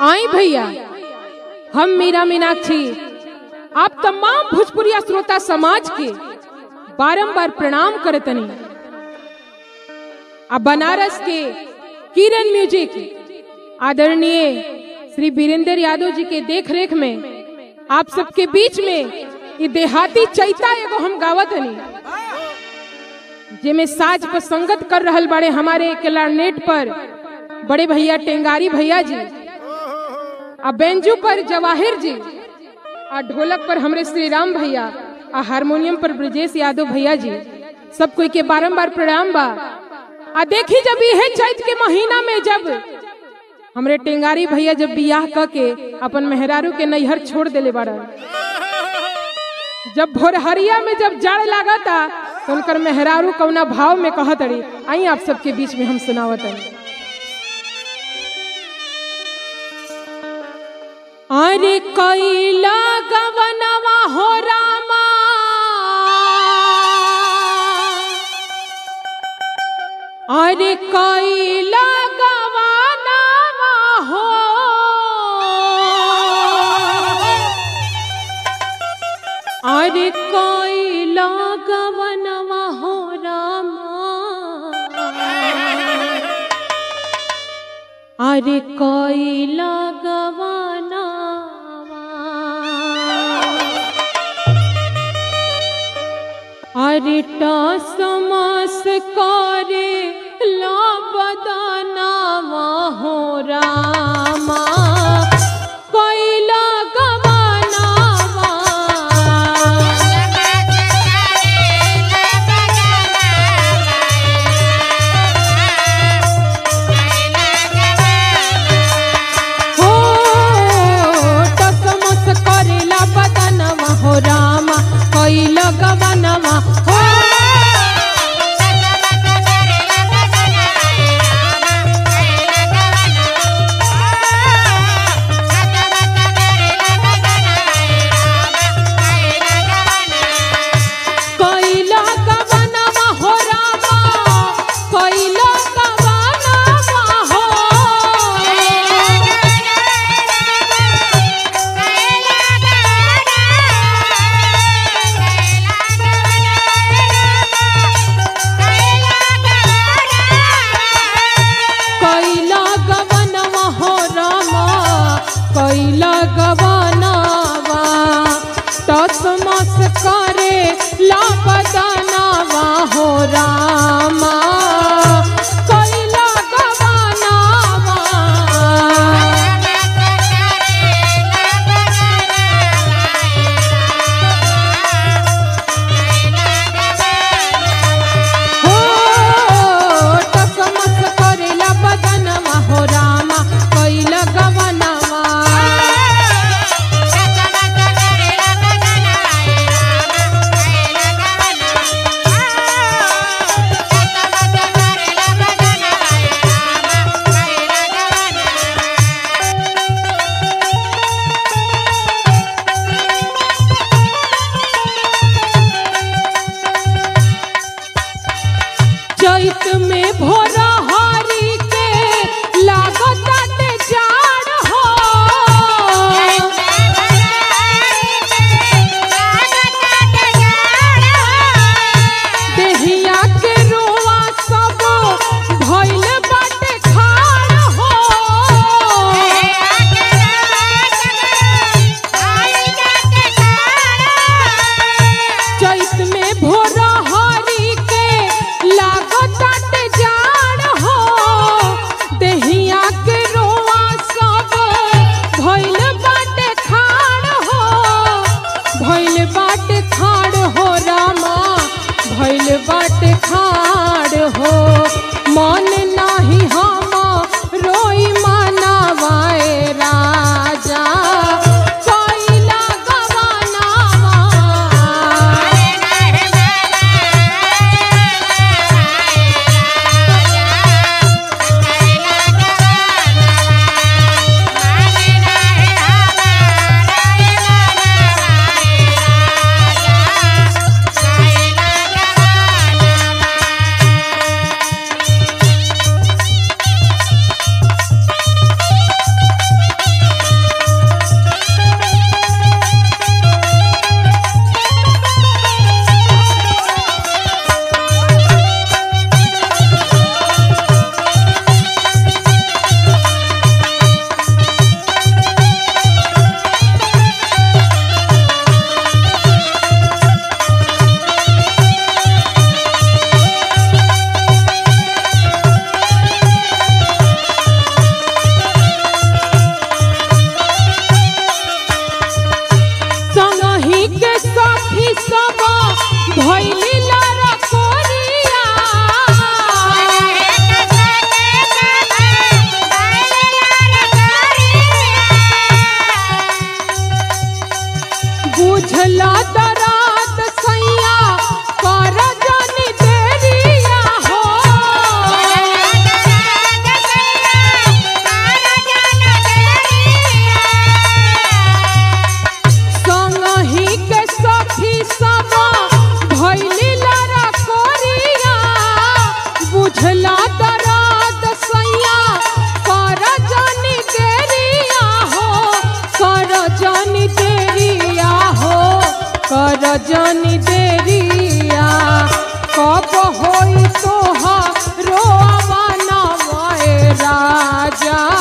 आई भैया हम मीरा मीनाक्षी आप तमाम भोजपुरिया श्रोता समाज के बारंबार प्रणाम करतनी आ बनारस के किरण म्यूजिक आदरणीय श्री वीरेंद्र यादव जी के देख रेख में आप सबके बीच में ये देहाती चैता एगो हम गावत हनी जेमे साज पर संगत कर रहल बाड़े हमारे क्लारनेट पर बड़े भैया टेंगारी भैया जी आ बेंजू पर जवाहिर जी आ ढोलक पर हमरे श्री राम भैया आ हारमोनियम पर ब्रजेश यादव भैया जी सब कोई के बारंबार प्रणाम बा आ देखी जब यह चैत के महीना में जब हमरे टेंगारी भैया जब बियाह क के अपन मेहरारू के नैहर छोड़ देले बाड़ा जब भोरहरिया में जब जाड़ लागता तो उनकर मेहरारू कौना भाव में कहत अड़ी आई आप सबके बीच में हम सुनावत अड़ी अरे कैला गवनवा हो रामा अरे कैला गवनवा हो अरे कैला गवनवा हो रामा अरे कैला गवनवा अरे टसमस करे ला बदनावा हो रामा कैला गवनवा हो टसमस करेला बदनवा हो रामा कैला गवनवा हो बुझला दराद सैया कर जानी देरिया हो संगही के सखी सब भैली लड़ा कोरिया बुझला दराद सैया कर जानी देरिया हो कर जानी देरिया हो कर जानी देरिया कब होई तोहरो अवनमय राजा